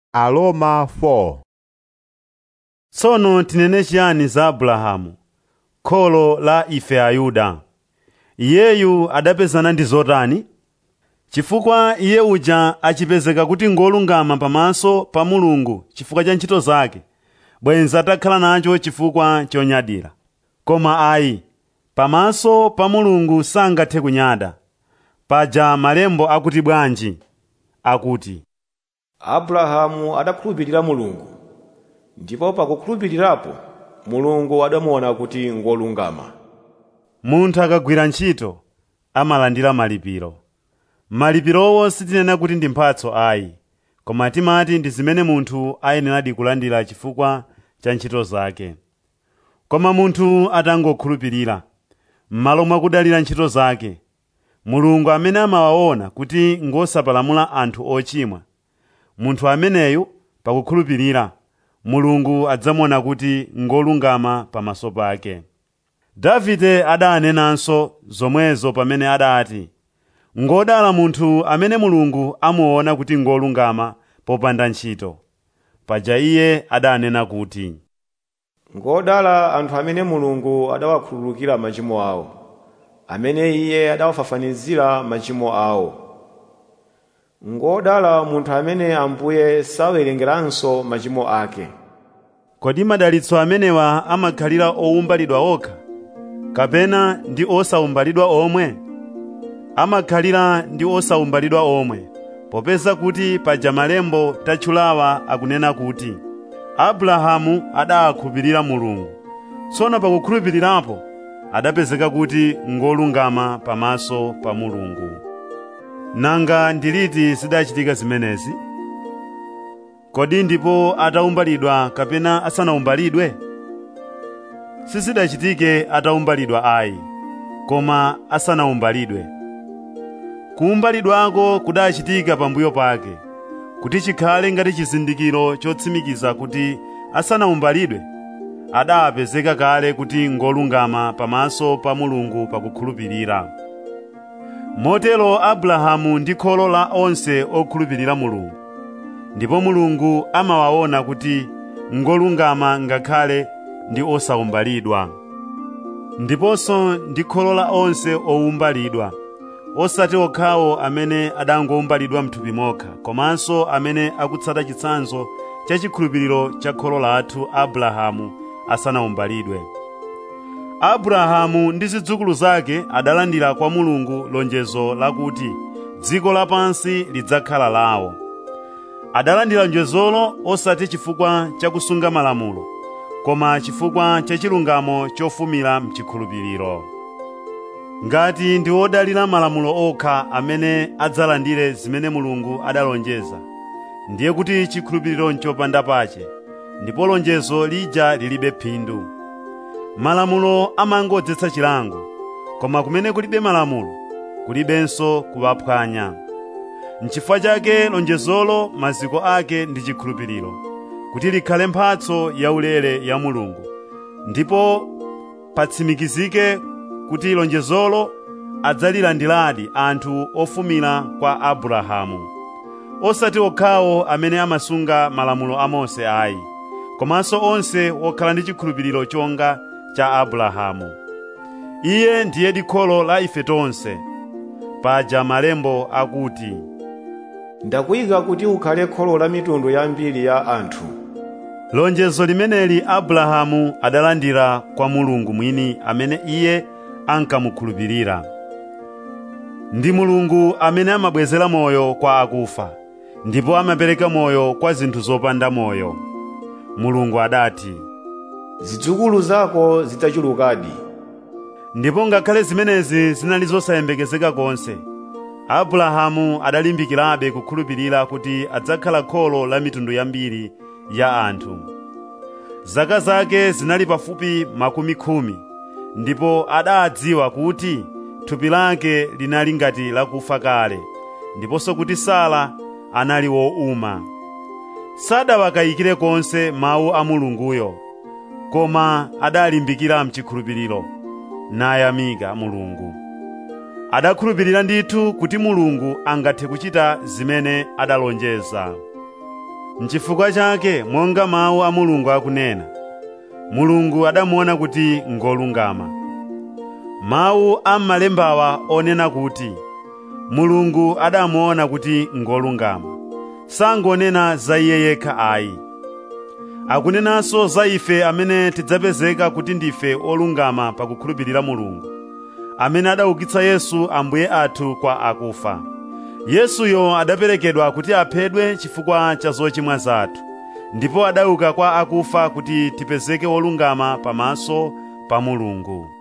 Aroma 4 Tsono tinene chiyani za Abrahamu, kholo la ife Ayuda? Iyeyu adapezana ndi zotani? Chifukwa iye uja achipezeka kuti ngolungama pamaso pa Mulungu chifukwa cha ntchito zake, bwenzi atakhala nacho chifukwa chonyadira. Koma ayi, pamaso pa Mulungu sangathe kunyada. Paja malembo akuti bwanji? Akuti, abrahamu adakhulupirira mulungu ndipo pakukhulupirirapo mulungu adamuona kuti ngolungama munthu akagwira ntchito amalandira malipiro. Malipirowo sitinena kuti ndi mphatso ayi, koma timati ndi zimene munthu ayeneradi kulandira chifukwa cha ntchito zake. Koma munthu atangokhulupirira, m'malo mwa kudalira ntchito zake, Mulungu amene amawaona kuti ngosapalamula anthu ochimwa, munthu ameneyu pakukhulupirira, Mulungu adzamuona kuti ngolungama pamaso pake. Davide adanenanso zomwezo pamene adati, “Ngodala munthu amene Mulungu amuona kuti ngolungama popanda ntchito.” Paja iye adanena kuti, ngodala anthu amene mulungu adawakhululukira machimo awo amene iye adawafafanizira machimo awo ngodala munthu amene ambuye sawerengeranso machimo ake Kodi madalitso amenewa amakhalira owumbalidwa okha, kapena ndi osawumbalidwa omwe? Amakhalira ndi osawumbalidwa omwe, popeza kuti paja malembo tatchulawa akunena kuti, Abrahamu adakhulupirira Mulungu, tsono pakukhulupirirapo adapezeka kuti ngolungama pamaso pa Mulungu. Nanga ndi liti zidachitika zimenezi? Kodi ndipo atawumbalidwa kapena asanawumbalidwe? Sizidachitike atawumbalidwa ayi, koma asanawumbalidwe. Kuwumbalidwako kudachitika pambuyo pake, kuti chikhale ngati chizindikiro chotsimikiza kuti asanawumbalidwe, adapezeka kale kuti ngolungama pamaso pa Mulungu pakukhulupirira. Motero Abrahamu ndi kholo la onse okhulupirira Mulungu. Ndipo Mulungu amawaona kuti ngolungama ngakhale ndi osawumbalidwa. Ndiponso ndi kholo la onse owumbalidwa, osati okhawo amene adangowumbalidwa m'thupi mokha, komanso amene akutsata chitsanzo cha chikhulupiriro cha kholo lathu Abrahamu asanawumbalidwe. Abrahamu ndi zidzukulu zake adalandira kwa Mulungu lonjezo lakuti dziko lapansi lidzakhala lawo. Adalandira lonjezolo osati chifukwa cha kusunga malamulo, koma chifukwa cha chilungamo chofumira mchikhulupiriro. Ngati ndi odalira malamulo okha amene adzalandire zimene Mulungu adalonjeza, ndiye kuti chikhulupiriro n'chopanda pache, ndipo lonjezo lija lilibe phindu. Malamulo amangodzetsa chilango, koma kumene kulibe malamulo, kulibenso kuwaphwanya. N'chifukwa chake lonjezolo maziko ake ndi chikhulupiriro, kuti likhale mphatso yaulere ya Mulungu, ndipo patsimikizike kuti lonjezolo adzalilandiradi anthu ofumira kwa Abrahamu. Osati okhawo amene amasunga malamulo a Mose ayi, komanso onse okhala ndi chikhulupiriro chonga cha Abrahamu. Iye ndiye kholo la ife tonse. Paja malembo akuti, ndakuyika kuti ukhale kholo la mitundu yambiri ya anthu lonjezo limeneli Abrahamu adalandira kwa Mulungu mwini amene iye ankamukhulupirira. Ndi Mulungu amene amabwezera moyo kwa akufa, ndipo amapereka moyo kwa zinthu zopanda moyo. Mulungu adati, zidzukulu zako zidzachulukadi ndipo ngakhale zimenezi zinali zosayembekezeka konse, Abrahamu adalimbikirabe kukhulupirira kuti adzakhala kholo la mitundu yambiri ya anthu. Zaka zake zinali pafupi makumi khumi, ndipo adadziwa kuti thupi lake linali ngati lakufa kale, ndiponso kuti Sara anali wouma. Sadawakayikire konse mawu a Mulunguyo, koma adalimbikira mchikhulupiriro, nayamika Mulungu. Adakhulupirira ndithu kuti Mulungu angathe kuchita zimene adalonjeza. Nchifukwa chake monga mawu a Mulungu akunena, Mulungu adamuona kuti ngolungama. Mawu a m'malembawa onena kuti, Mulungu adamuona kuti ngolungama, sangonena za iye yekha ayi. Akunenanso za ife amene tidzapezeka kuti ndife olungama pakukhulupirira Mulungu, amene adaukitsa Yesu Ambuye athu kwa akufa. Yesuyo adaperekedwa kuti aphedwe chifukwa cha zochimwa zathu, ndipo adauka kwa akufa kuti tipezeke olungama pamaso pa Mulungu.